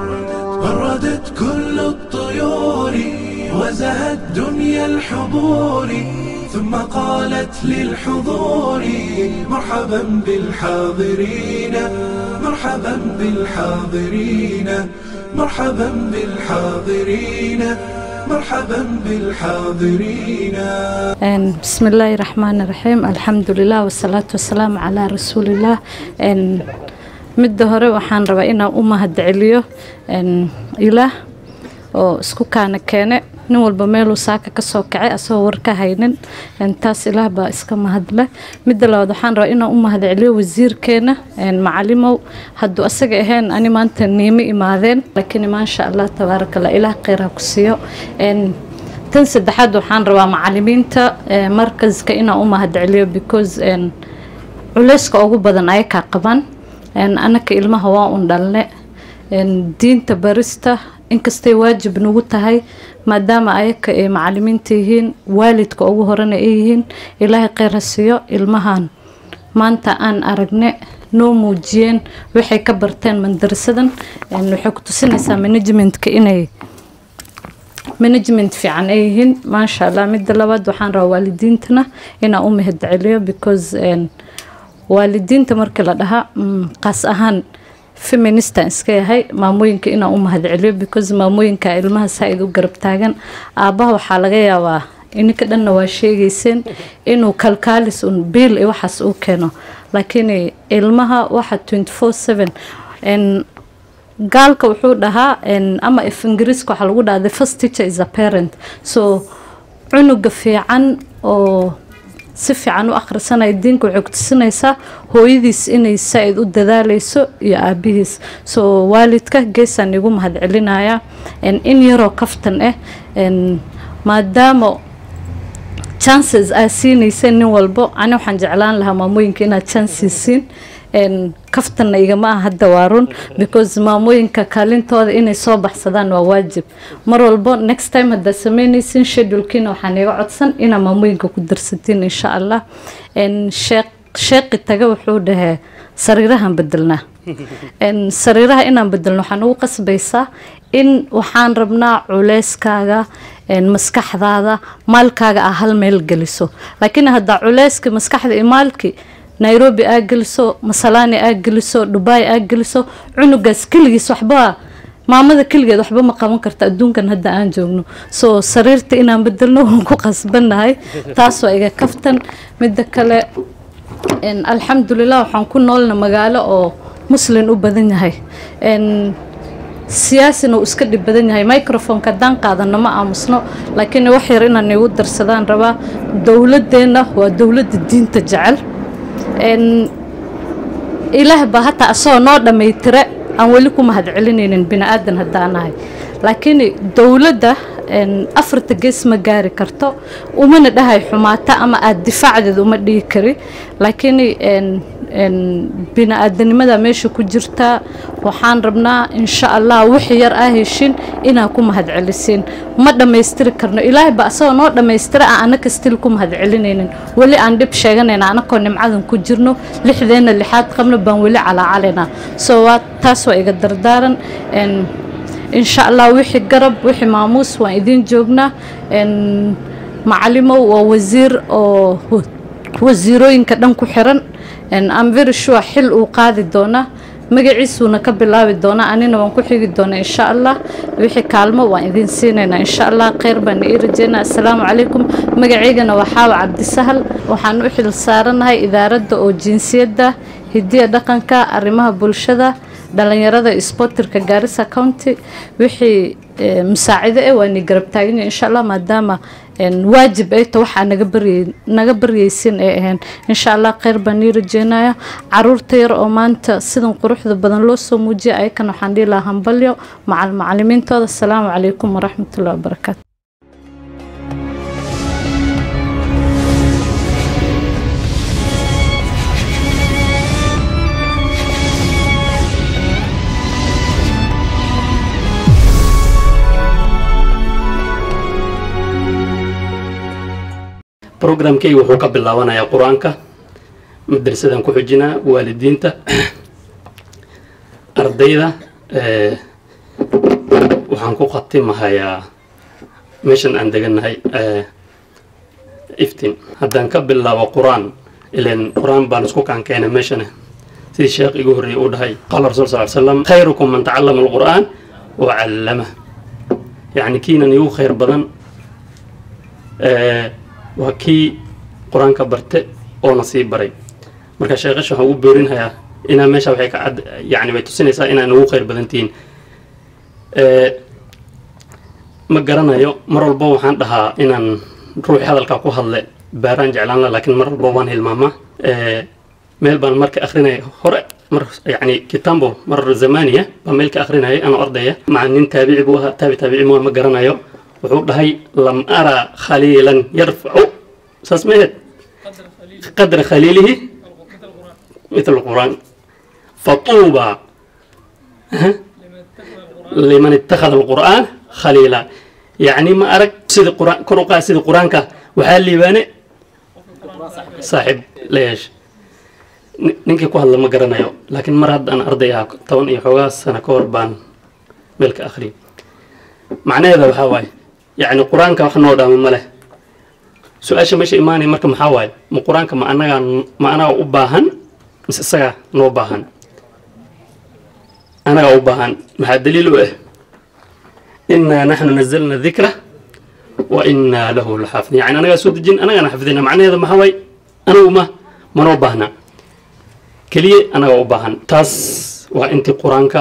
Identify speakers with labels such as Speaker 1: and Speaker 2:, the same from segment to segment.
Speaker 1: غردت كل الطيور وزهت دنيا الحضور ثم قالت للحضور مرحبا بالحاضرين مرحبا بالحاضرين مرحبا بالحاضرين مرحبا بالحاضرين
Speaker 2: بسم الله الرحمن الرحيم الحمد لله والصلاة والسلام على رسول الله midda hore waxaan rabaa inaan u mahadceliyo ilaah oo isku kaana keene nin walba meeluu saaka kasoo kacay asagoo war ka haynin taas ilaah baa iska mahadle midda labaad waxaan rabaa inaan u mahadceliyo wasiirkeena macalimow hadduu asaga ahayn ani maanta niimo imaadeen laakiin maasha allah tabaarakallah ilaah kheyra ku siiyo tan saddexaad waxaan rabaa macalimiinta markaska inaan u mahadceliyo because culeyska ugu badan ayakaa qaban anaka ilmaha waa un dhalne diinta barista inkastay waajib nagu tahay maadaama ayaka ay macalimiinta yihiin waalidka ugu horena ay yihiin ilaahay kheyr ha siiyo ilmahan maanta aan aragne noo muujiyeen waxay ka barteen mandarasadan waxay ku tusinaysaa managementka inay management fiican ay yihiin maasha allah midda labaad waxaan rabaa waalidiintana inaan u mahadceliyo because waalidiinta markii la dhahaa qaas ahaan feministan iska yahay maamooyinka inaan u mahadceliyo because maamooyinka ilmaha saa-id u garab taagan aabbaha waxaa laga yaabaa ininka dhanna waa sheegayseen inuu kalkaalis un biil iyo waxaas uu keeno laakiin ilmaha waxa twenty four seven gaalka wuxuu dhahaa ama if ingiriiska waxaa lagu dhahaa the first teacher is a parent so cunuga fiican oo si fiican u akhrisanaya diinka waxay ku tusinaysaa hooyadiis inay saa-id u dadaaleyso iyo aabihiis soo waalidka geesaan igu mahadcelinaya in yaroo kaftan ah maadaama chances aa siinayseen nin walbo ani waxaan jeclaan lahaa maamooyinka inaad chances siin kaftanna igama ah hadda waa run because maamooyinka kaalintooda inay soo baxsadaan waa waajib mar walbo next time haddaad sameynaysin shedulkiina waxaan iga codsan inaa maamooyinka ku darsatiin insha allah sheeqi taga wuxuu dhahee sariirahan bedelnaa sariiraha inaan bedelno waxaan ugu qasbaysaa in waxaan rabnaa culeyskaaga maskaxdaada maalkaaga aa hal meel geliso laakiin haddaa culeyska maskaxda iyo maalkii nairobi aa geliso masalaani aa geliso dubai aa geliso cunugaas keligiis waxba maamada keligeed waxba ma qaban karta adduunkan hadda aan joogno soo sariirta inaan bedelno waan ku qasbannahay taas waa iga kaftan midda kale alxamdulilah waxaan ku noolna magaalo oo muslin u badan yahay siyaasina uu iska dhib badan yahay microfonka haddaan qaadano ma aamusno laakiin wax yar inaan igu darsadaan rabaa dowladeenna waa dowladda diinta jecel ilaah baa hataa asagoo noo dhammaytire aan weli ku mahadcelinaynin bini aadan haddaan ahay laakiin dowladda afarta gees ma gaari karto umana dhahay xumaata ama aada difaacdeed uma dhigi kari laakiin bini-aadanimada meesha ku jirtaa waxaan rabnaa insha allah wixii yar aa heshin inaa ku mahadcelisiin ma dhammaystiri karno ilaahay ba asagoo noo dhammaystira aan anaka stil ku mahadcelinaynin weli aan dhib sheeganayna anakoo nimcadan ku jirno lixdeena lixaad qabno baan weli calaacalaynaa soo waa taas waa iga dardaaran insha allah wixii garab wixii maamuus waan idiin joognaa macalimow waa wasiir oo wasiirooyinka dhan ku xiran am very sure xil uu qaadi doonaa magaciisuuna ka bilaabi doonaa anina waan ku xigi doonaa insha allah wixii kaalmo waan idiin siinaynaa insha allah kheyr baan ii rajeynaa assalaamu calaykum magacaygana waa xaawa cabdisahal waxaan u xil saaranahay idaaradda oo jinsiyadda hidiya dhaqanka arrimaha bulshada dhalinyarada isbotirka gaarisa county wixii musaacido eh waa ni garab taaganya insha allah maadaama waajib ay ta waxaa naga baryay naga baryaysin ay ahayn insha allah kheyr baan nii rajeynaya caruurta yar oo maanta sidan quruxda badan loo soo muujiyay ayakana waxaan dhihi lahaa hambalyo macal macalimiintooda asalaamu calaykum waraxmatullahi wabarakaatu
Speaker 3: programkeyga wuxuu ka bilaabanayaa qur-aanka madrasadan ku xujinaa waalidiinta ardayda waxaan ku khatimahayaa meeshan aan degannahay iftin haddaan ka bilaabo qur-aan ilan qur-aan baan isku kaan keenay meeshana sidii sheekh igu horreeyey uu dhahay qaala rasul sal slam khayrukum man tacallama alqur'aan wa callamah yacni kiinan igu khayr badan waa kii qur-aanka barte oona sii baray marka sheekhash waxaan ugu boorinhayaa inaa meesha waxay ka cad yani way tusinaysaa inaan ugu khayr badan tihiin ma garanayo mar walba waxaan dhahaa inaan ruuxi hadalkaa ku hadle baaraan jeclaan la laakiin mar walba waan hilmaamaa meel baan marka akrinaya hore mar yani kitambo mar zamaniya baan meel ka akrinaya anoo ardaya maca nin taabici buu ahaa taabi taabici mua ma garanayo wuxuu dhahay lam ara khaliilan yarfacu saas mehed qadra khaliilihi mitl quraan fatuuba liman ittakhada alqur'aan khaliila yacni ma arag sida quraan kor u qaad sida qur-aanka waxaa liibaane saaxiib la yeesha ninkii ku hadla ma garanayo laakiin mar haddaan arday ahaa toban iyo xoogaa sano ka hor baan meel ka akhriyay macnaheeda waxaa waaye yacni qur-aanka wax noo dhaama ma leh su-aasha meesha imaanaya marka maxaa waaye ma qur-aanka ma anagaa ma anaga u baahan mise isagaa noo baahan anagaa u baahan maxaa daliil u ah inaa naxnu nazalna dikra wa inaa lahu laxaafidin yani anagaa soo dejin anagaana xafidina macnaheeda maxaa waaye anagu ma manoo baahna keliya anagaa u baahan taas waa intii qur-aanka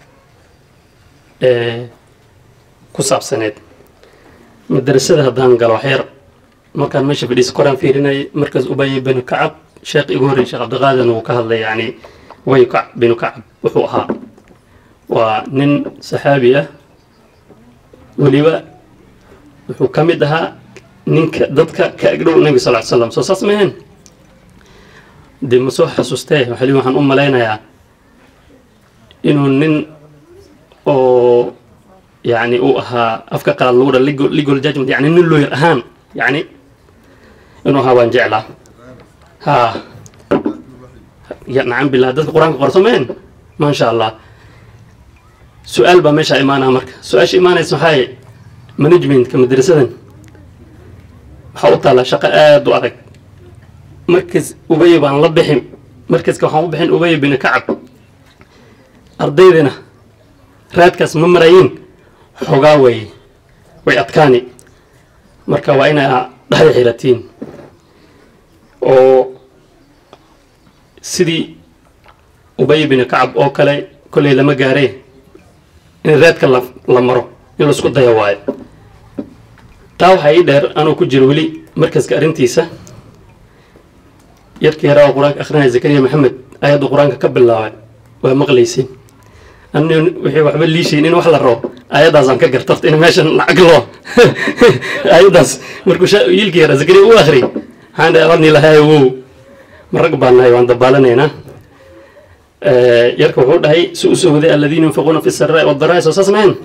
Speaker 3: ku saabsaneed madarasada haddaan galo waxyar markaan meesha fadhiisa koraan fiirinayay markaas ubay binu kacab sheekh igu horrey sheekh cabdiqaadirna wuu ka hadlay yani ubay binu kacab wuxuu ahaa waa nin saxaabi ah weliba wuxuu ka mid ahaa ninka dadka ka agdhow nabi sal ly slam soo saas maheen dee ma soo xasuustee waxali waxaan u malaynayaa inuu nin oo yani uu ahaa afka qalaad lagu dha legal judgment yani nin lawyer ahaan yani inuu ahaa waan jeclaa ha ya nacam billah dadka qur-aanka qorso meen maasha allah su-aal baa meeshaa imaanaa marka su-aasha imaanaysa waxaaye managementka madrasadan waxaa u taallaa shaqo aada u adag markas ubay baan la bixin markaska waxaan u bixin ubay bin kacab ardaydina raadkaas ma marayin xogaa way way adkaani marka waa inaa dhahda xiratiin oo sidii ubay bin kacab oo kale kolley lama gaaree in raadka la la maro in laisku daya waayo taa waxaa ii dheer anuu ku jiro weli markaska arrintiisa yarkii yaraa oo qur-aanka akrinaya zakariya maxamed ayadda qur-aanka ka bilaabay waa maqlaysin ani wixii waxba liishayn in wax la rabo ayaddaasaan ka gartarta in meeshan lacag loo ayaddaas markuu yiilkii yaraa zakariya u akhriyay waxaan dhahay abarni lahaay wow ma rag baan nahay waan dabaalanaynaa yarka wuxuu dhahay si u soo waday aladiina yunfiquuna fi saraa wadaraa soo saas mahayn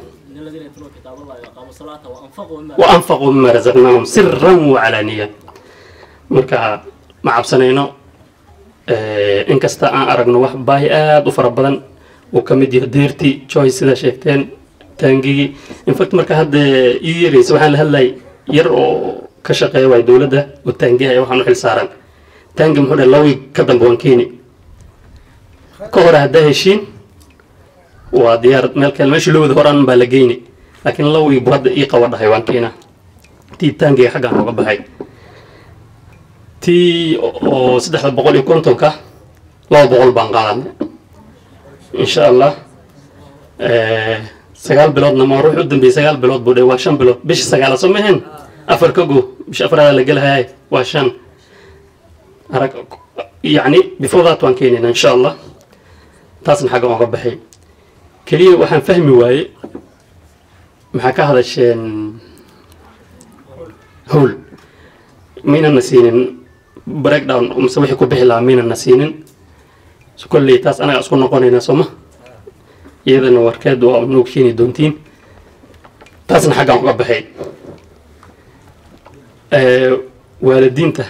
Speaker 3: wa anfaquu mima razaqnaahum siran wacalaaniya marka ma cabsanayno inkasta aan aragno wax baahi aada u fara badan uu ka mid yahay deertii joyce sidaa sheegteen taangigii infact marka hadda ii yaraysa waxaan la hadlayay yar oo ka shaqeeya waay dowladda oo taangihaya waxaan u xil saaran taangi muxuu dhahay lawig ka dambe waan keeni ka hore haddaa heshiin waa diyaar meel kale meeshii loo wada horaan baa la geyni laakiin lawig buu hadda ii qaba dhahay waan keena tii taangiga xaggaan ooga baxay tii oo saddexda boqol iyo kontonka laba boqol baan qaadanay insha allah sagaal biloodna ma ruux u dambeeyey sagaal bilood buu dhe waa shan bilood bisha sagaala soo maheen afar ka go bisha afraada la gelahayay waa shan arag yacni before that waan keenayna insha allah taasna xagga ooga baxay keliya waxaan fahmi waaye maxaa ka hadasheen howl maynana siinin breakdown mise wixii ku bixi lahaa maynana siinin kolley taas anaga isku noqonaynaa sooma iyadana warkeed waa noog keeni doontiin taasna xaggaan uga baxay waalidiinta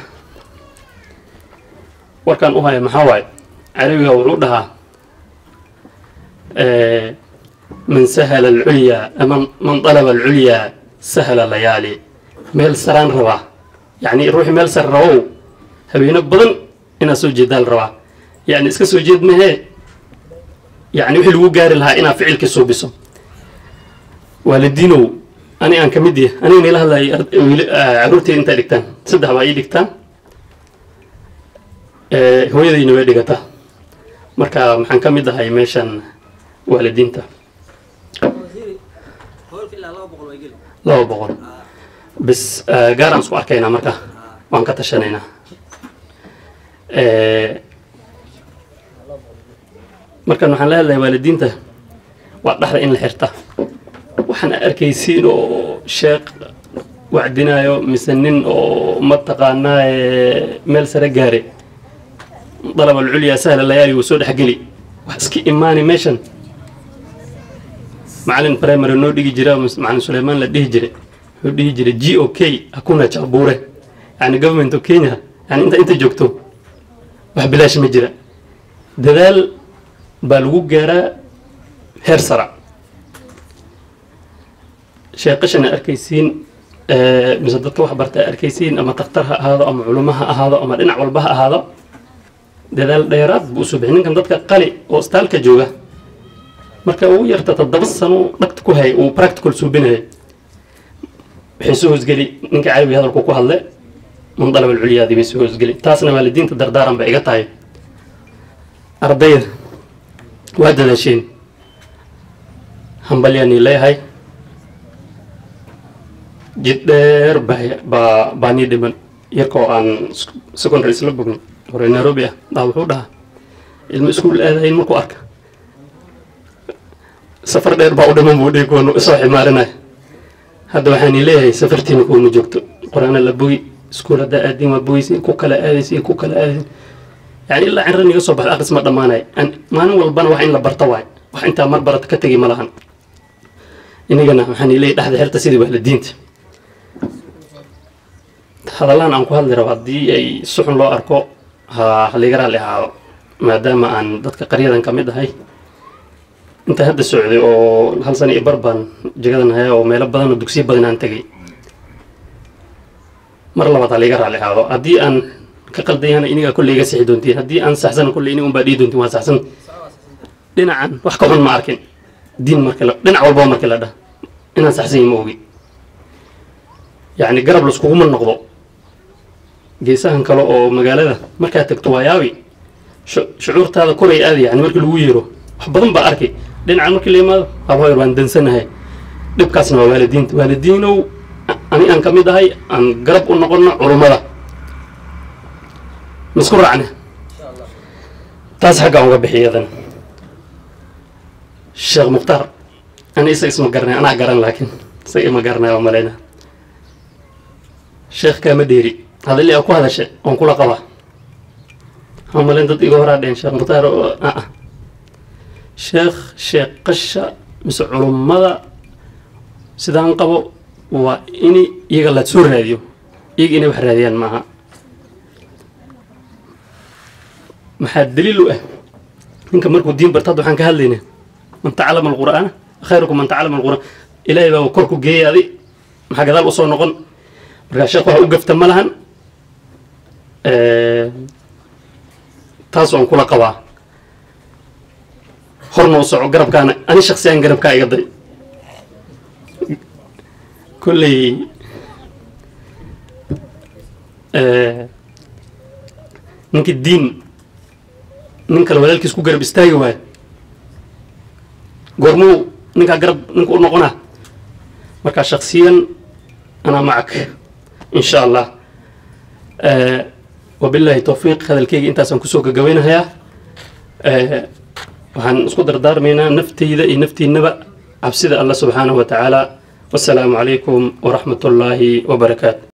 Speaker 3: warkaan u haya maxaa waaye carabiga wuxuu dhahaa man sahala alculyaa ama man dalaba alculyaa sahala layaali meel saraan rabaa yacni ruuxii meel sare rabow habeeno badan inaad soo jeedaa la rabaa yacni iska soo jeed mahee yacni wixii lagu gaari lahaa inaad ficilkii suubiso waalidiinow ani aan ka mid yahay aniga nila hadlayay caruurteyda intaa dhigtaan saddex baa ii dhigtaan hooyadayna way dhigataa marka maxaan ka mid ahay meeshan waalidiinta laba boqol bis gaaraan isku arkaynaa marka waan ka tashanaynaa markan waxaan la hadlayaa waalidiinta waa dhaxda in la xirta waxaan arkaysiin oo sheekh wacdinaayo mise nin oo mataqaanaa meel sare gaare dalab alculyaa sahla layaali wuu soo dhexgeli wax iska imaani meeshan macalin primary noo dhigi jira macalin suleymaan la dhihi jiray wuxuu dhihi jiray g o k hakuna jabure yani government of kenya yani inta inta joogto wax bilaash ma jira dadaal baa lagu gaaraa heer sara sheeqashana arkaysiin mise dadka wax barta arkaysiin ama takhtar ha ahaado ama culimo ha ahaado ama dhinac walba ha ahaado dadaal dheeraad buu usoo bixi ninkan dadka qali oo istaalka jooga marka ugu yarta toddoba sano dhagta ku hay uu practical suubinaya waxay soo hoosgeli ninka carabi hadalku ku hadle man dalab alculyaadii bay soo hoosgeli taasna waalidiinta dardaaran bay iga tahay ardayda waa dadaasheen hambalyaanii leeyahay jid dheer baa baa nii dhiman yarkoo aan secondary isla bogno hore nairobi ah daa wuxuu dhahaa ilmo iskuul aadayin markuu arka safar dheer baa u dhiman buu dhihi kuwanu isoo ximaarinaya hadda waxaani leeyahay safartiina kuwanu joogto qur-aana la bogi iskuul haddaa aadin waa bogeysin ku kala aadaysin ku kala aadaysin yani ilaa cinran iga soo baxda akhris ma dhammaanaya maalin walbana wax in la barta waay wax intaa mar barata ka tegi ma lahan inagana waxaan leeyahay dhexda xerta sidii waalidiinta hadallahan aan ku hadli rabo haddii ay suxun loo arko ha haliga raalli ahaado maadaama aan dadka qaryadan ka mid ahay inta hadda socday oo hal sana iyo bar baan jagadan haya oo meelo badan oo dugsiyo badan aan tegay mar labaad haliga raalli ahaado haddii aan ka qaldayana inigaa kolley iga sixi doontiin haddii aan saxsana kolley inig unbaa dhihi doontiin waa saxsan dhinacan wax ka xun ma arkin diin markii la dhinac walbaba markii la dhah inaan saxsan ma ogi yacni garab laskuguma noqdo geesahan kale oo magaalada markaad tagto waa yaabi shucuurtaada koray aadi yani markii lagu yeero wax badan baa arkay dhinacan markii la yimaado haboyr waan dansanahay dhibkaasna waa waalidiinta waalidiinow ani aan ka mid ahay aan garab u noqono culummada misku raacne taas xaggaan uga bixiyadan sheekh mukhtaar ani isaga isma garanay anaa garan laakiin isaga ima garanaya oo malayna sheekh kaama dheeri hadalli aa ku hadashe oon kula qabaa waxaan malayn dad iga horaa dheen sheekh mukhtaar oo ah sheekh sheeqasha mise culummada sidaan qabo waa ini iyaga la soo raadiyo iyaga inay wax raadiyaan maaha maxaa daliil u ah ninka markuu diin barta hadda waxaan ka hadlayna man tacalama alqur'aana khayrukum man tacalama alqur'aan ilaahay baa kor ku geeyay adi maxaa gadaal usoo noqon markaa sheekh waxa u gafta ma lahan taas waan kula qabaa horna u soco garabkaana ani shaksiyaan garabkaa iga day kolley ninkii diin nin kale walaalkiis ku garab istaagi waayo goormuu ninkaa garab ninka u noqonaa markaa shaksiyan anaa macak in sha allah wabillahi towfiiq hadalkeyga intaasaan kusoo gagaweynahayaa waxaan isku dardaarmaynaa nafteyda iyo naftiinaba cabsida allah subxaanahu wa tacaala wasalaamu calaykum waraxmat ullaahi wabarakaatu